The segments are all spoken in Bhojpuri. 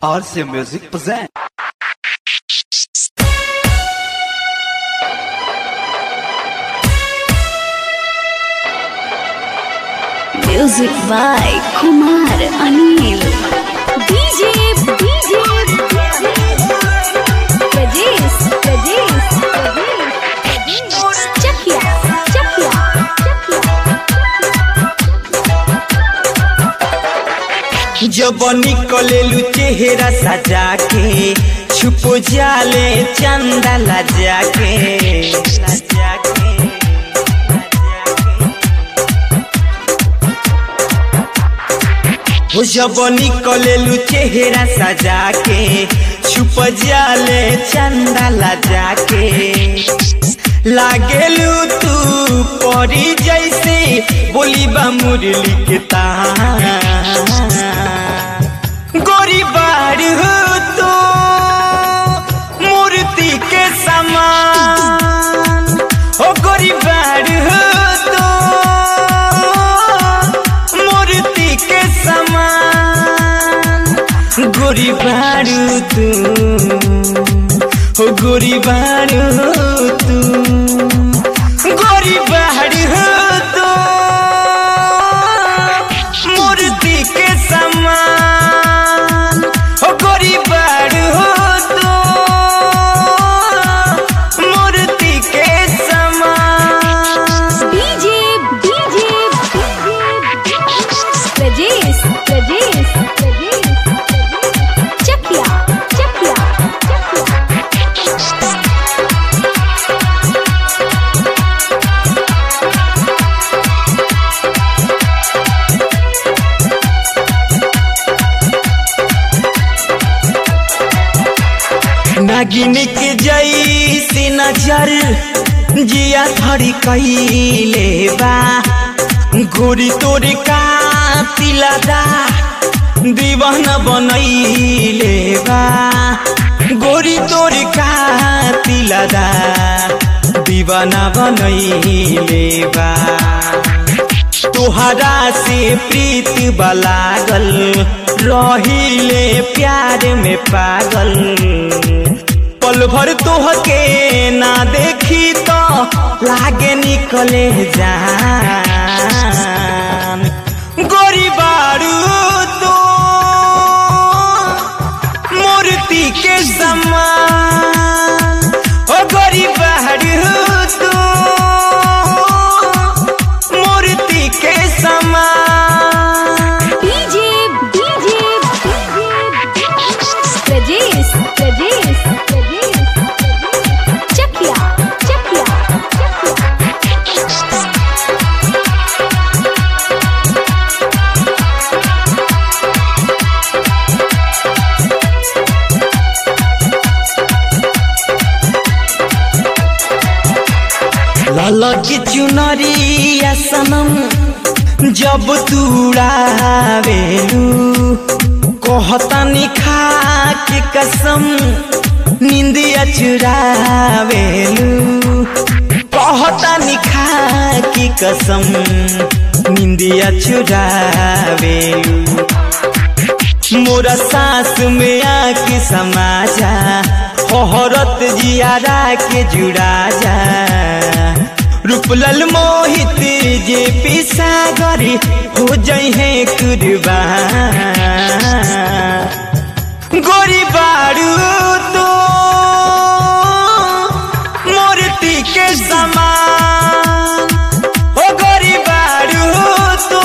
RC Music present. Music by Kumar Anil. DJ, DJ, Rajesh, Rajesh, Rajesh. Chakia, Chakia, जब निकलेलू चेहरा सजा के छुप जाले चंदा लजा के लजा के, हो जब निकलेलू चेहरा सजा के छुप जाले चंदा लजा के लागेलू तू परी जैसे बोली बा मुरली के तान गोरी बाड़ी हो तो मूर्ति के समान ओ गोरी बाड़ी हो तो मूर्ति के समान गोरी बाड़ू तू हो गोरी बाड़ू तू गोरी बाड़ी हो तू मूर्ति के समान हो गोरी बाड़ी हो तू मूर्ति के समान DJ, DJ, Rajesh, Rajesh, Rajesh. Chakia, Chakia, Chakia. नागिन के जैसी नजर जिया धरी कैले बा गोरी तोरे का तिलदा दीवाना बनैले बा गोरी तोरे का तिलदा दीवाना बनैले बा तोहरा से प्रीत बलागल रहिले प्यार में पागल पल भर तोहके ना देखी तो लागे निकले जान गोरी बारू तो मूर्ति के समान ओ गोरी बारू तो मूर्ति के समान DJ, DJ, Rajesh, Rajesh, Rajesh. Chakia, Chakia, Chakia. ललक चुनरिया सनम जब तुड़ावेलू कहतानी खा के कसम निंदिया चुरावेलू कहतानी खा के कसम निंदिया चुरावेलू मोरा सांस में आके समा जा हरत जियारा के जुड़ा जा रूपलल मोहित जे पीसा गरी हो जई है कुर्बान गोरी बारू तो मूर्ति के समान ओ गोरी बारू तो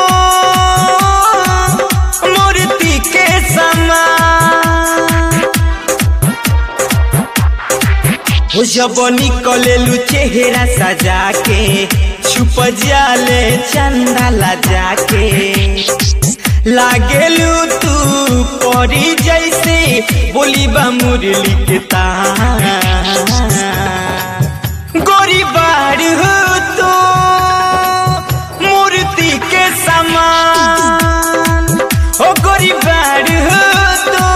मूर्ति के समान हो जब निकलेलू चेहरा सजा के छुप जाले चंदा लजा के लागेलू तू परी जैसे बोली बा मुरली के तान गोरी बाड़ी हो तो मूर्ति के समान ओ गोरी बाड़ी हो तो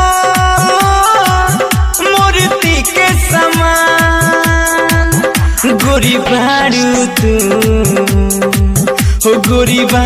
मूर्ति के समान गोरी बाड़ू तू हो गोरी बा